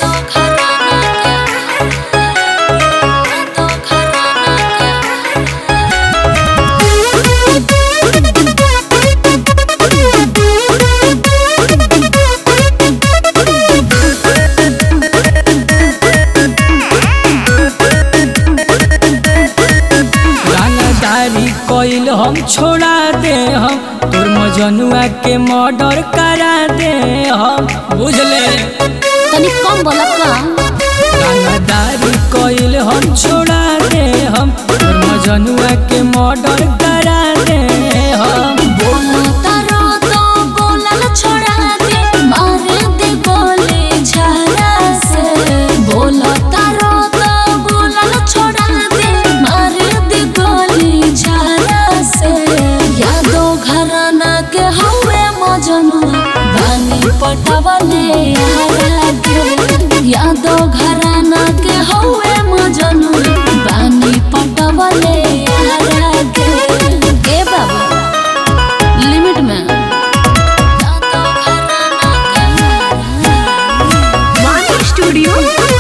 रंगदारी कइल हम छोड़ा दे हम तोर मजनुआ के मर्डर करा दे हम बुझले तनी कम बोला का रंगदारी कइल हम छोड़ा दे हम तोर मजनुआ के मर्डर करा दे हम बोला तारो तो बोलल छोड़ा दे मार दे गोली झारा से बोला तारो तो बोलल छोड़ा दे मार दे गोली झारा से यादो घराना के हवे मजनुआ बानी पटवले हरा के यादो घराना के हवे मजनुआ बानी पटवले हरा के ए बाबा लिमिट में One Studio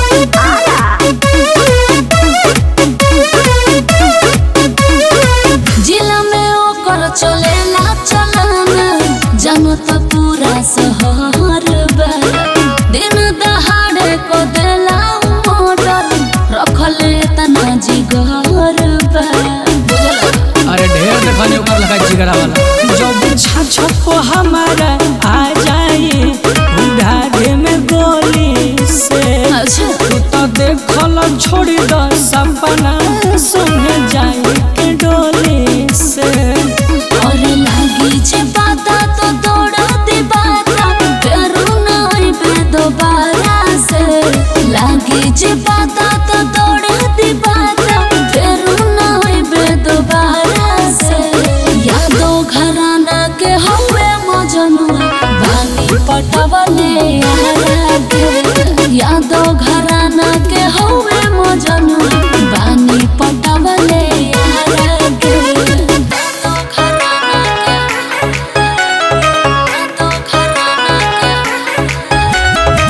जिला में ओकर चलेला चलाना जानो तो पूरा शहर बा दिन दहाड़े को देला मोटर रखले तना जिगर बा बुझला अरे ढेर देखने ओकर लगा जिगरा वाला जब छाछ को हमारा आ जाए उधारे में गोली से अच्छा तू तो देखल छोड़ी द सपना सुन जाए के डोली से और लागी जे बाता तो दौड़ा दे बाता फेरू नहीं बे दोबारा से लागी जे बाता तो दौड़ा दे बाता फेरू नहीं बे दोबारा से यादो घराना के हवे मजनुआ बानी पटवले हरा के यादो घराना के हवे मजनुआ बानी पटवले हरा के यादो घराना के यादो घराना के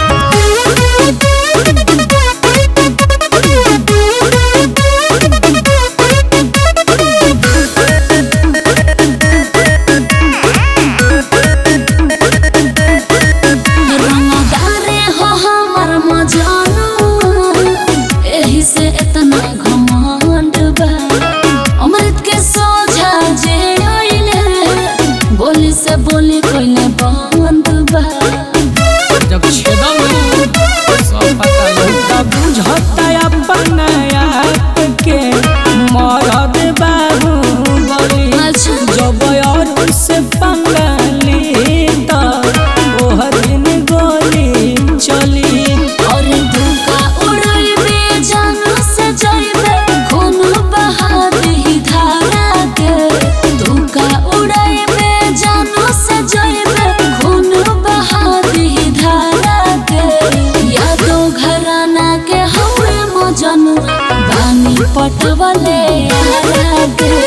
रंगदारे हो हमर मजानुआ एही से इतना घमंड बा अमृत के सोझा जे आइले बोली से बोली कोइले बंद बा जब छेदम सब पता लगता बुझता अपन आप के मरद बाबू बोली अच्छा जब और से पंगली तो ओह दिन गोली चली और धोखा उड़ाइबे जानो से जाइबे खून बहा दही धारा के धोखा उड़ाइबे जानो से जाइबे खून बहा दही धारा के यादो घराना के हवे मजनुआ बानी पटवले हरा के